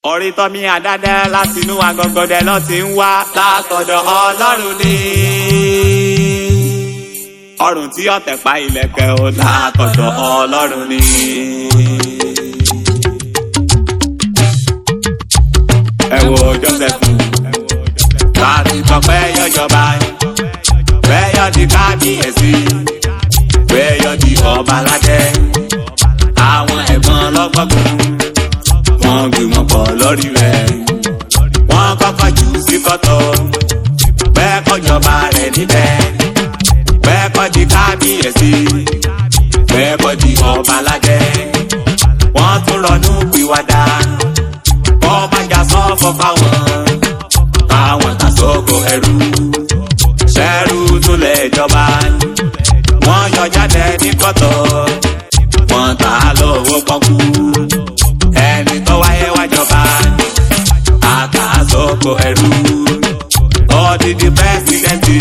orí tọ́mí àdádẹ́ láti inú agọgọdẹ lọ ti ń wá látọ̀dọ̀ ọlọ́run ni. ọrùn tí ọ̀tẹ̀ pa ilẹ̀kẹ̀ ó látọ̀dọ̀ ọlọ́run ni. ẹ wo Jósẹ́fù láti sọ pé yọjọba bẹ́yọ̀ di kábíyèsí bẹ́yọ̀ di ọba ládé àwọn ẹ̀gbọ́n lọ́gbọ́gbọ́n wọ́n gbìmọ̀ pọ̀ lórí rẹ̀ wọ́n kọ́kọ́ jù ú sí kọ́tọ̀ bẹ́ẹ̀ kọ́jọba rẹ̀ níbẹ̀ bẹ́ẹ̀ kọ́ di kábíyèsí bẹ́ẹ̀ kọ́ di ọba ládé wọ́n tún ronú pìwàdà wọ́n má jà sọ́fọ́ fáwọn àwọn tàṣọ́kọ ẹrú ṣẹ́rú tún lè jọba wọ́n yọ jáde ní kọ́tọ̀ wọ́n tà á lọ́wọ́ pọ́kú ẹni tó wáyé wájọba àtàṣọ́kọ ẹrú odidi pẹ́sidẹ́ntì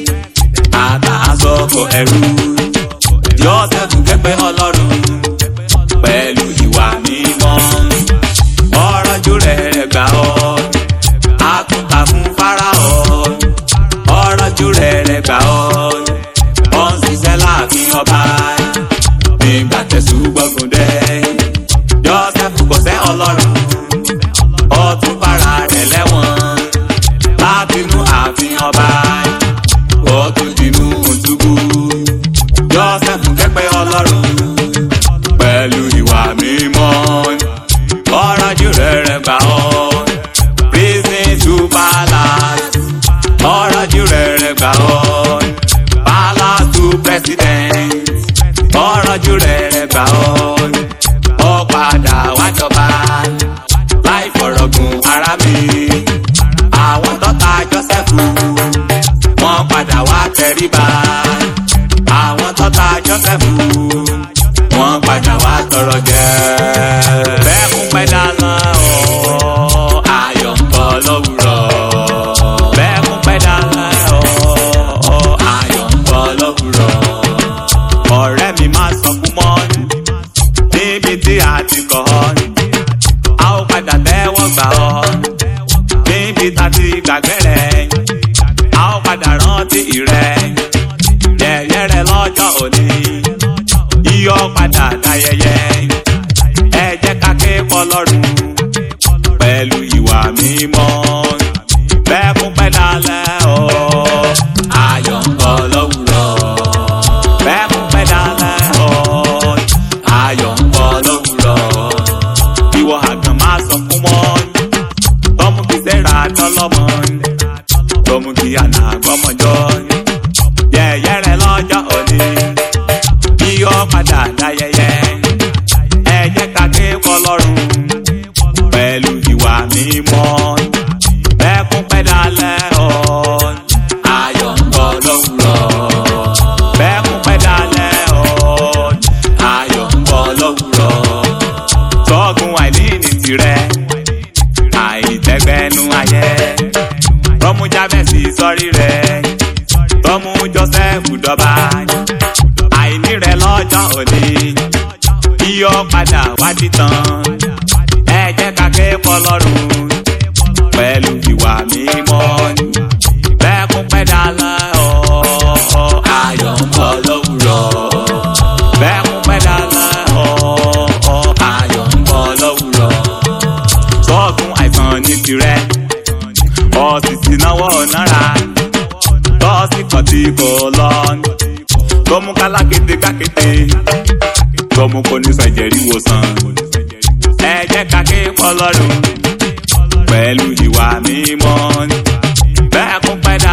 àtàṣọ́kọ ẹrú Jósẹ́fù kẹ́pẹ́ ọlọ́run pẹ̀lú ìwà mímọ́ ọ̀rọ̀ jù rẹ̀ gbà ọ́ àtúntà fún Fáráò ọ̀rọ̀ jù rẹ̀ gbà ọ́ ó ń ṣiṣẹ́ láàfin ọba nígbà tẹ̀sù gbọ́gùn dé Jósẹ́fù kò sẹ́ ọlọ́run ó tún bára rẹ̀ lẹ́wọ̀n látinú ààfin ọba ó tún dínú túbú Jósẹ́fù kẹ́pẹ́ ọlọ́run pẹ̀lú ìwà mímọ́ ọ̀rọ̀ jù rẹ̀ gbà ọ́ prison to palace ọ̀rọ̀ jù rẹ̀ gbà ọ́ palace to president ọ̀rọ̀ jù rẹ̀ gbà ọ́ ó padà wájọba láì fọ̀rọ̀gùn ara mi àwọn tọ́ta Jósẹ́fù wọ́n padà wá tẹríba àwọn tọ́ta Jósẹ́fù wọ́n padà wá tọrọ jẹ bẹ́ẹ̀ kún pẹ́ dáná ọ̀ ayọ̀ ń bọ̀ lówùrọ̀ bẹ́ẹ̀ kún pẹ́ dáná ọ̀ ayọ̀ ń bọ̀ lówùrọ̀ ọ̀rẹ́ mi máa sọ fún mọ́ níbi tí a ti kọ́ ọ́ a ó padà tẹ́wọ́ gbà ọ́ níbi tá a ti gbàgbé rẹ̀ a ó padà rántí rẹ̀ yẹ̀yẹ́ rẹ̀ lọ́jọ́ òní iyọ̀ padà dayẹyẹ ẹ jẹ́ ká ké fọlọ́run pẹ̀lú ìwà mímọ́ bẹ́ẹ̀ kún pẹ́ dalẹ̀ ọ́ ayọ̀ ń bọ̀ lówùrọ̀ bẹ́ẹ̀ kún pẹ́ dalẹ̀ ọ́ ayọ̀ ń bọ̀ lówùrọ̀ ìwọ àgàn máa sọ fún wọn tọ́mú kí sẹ́ra tọ́lọ́mọ tọ́mú kí àná gbọ́mọjọ́ yẹ̀yẹ́ rẹ̀ lọ́jọ́ òní yíyọ padà dáyẹyẹ ẹ jẹ́ ká ké fọlọ́run pẹ̀lú ìwà mímọ́ bẹ́ẹ̀kún pẹ́ dalẹ̀ ọ́ ayọ̀ ń bọ̀ lówùrọ̀ bẹ́ẹ̀kún pẹ́ dalẹ̀ ọ́ ayọ̀ ń bọ̀ lówùrọ̀ tọ́gùn àìlíìní tirẹ̀ àìtẹ́gbẹ́nu ayẹ tọ́mú jábẹ́sì sọ́rí rẹ̀ tọ́mú Jósẹ́fù dọ́ba àìní rẹ̀ lọ́jọ́ òní iyọ̀ padà wá títàn ẹ jẹ́ ká ké fọlọ́run pẹ̀lú ìwà mímọ́ bẹ́ẹ̀ kún pẹ́ dalẹ̀ ọ́ ayọ̀ ń bọ̀ lówùrọ̀ bẹ́ẹ̀ kún pẹ́ dalẹ̀ ọ́ ayọ̀ ń bọ̀ lówùrọ̀ sọ́ọ̀gùn àìsàn ní tirẹ̀ ọ̀sìsì náwó náírà tọ́sí kan tí kò lọ́nù tọmú kálákété kákété tọmú kò ní sàjẹrí wòsàn ẹ jẹ́ ká ké fọ́lọ́run pẹ̀lú ìwà mímọ́ bẹ́ẹ̀ kún pẹ́ dá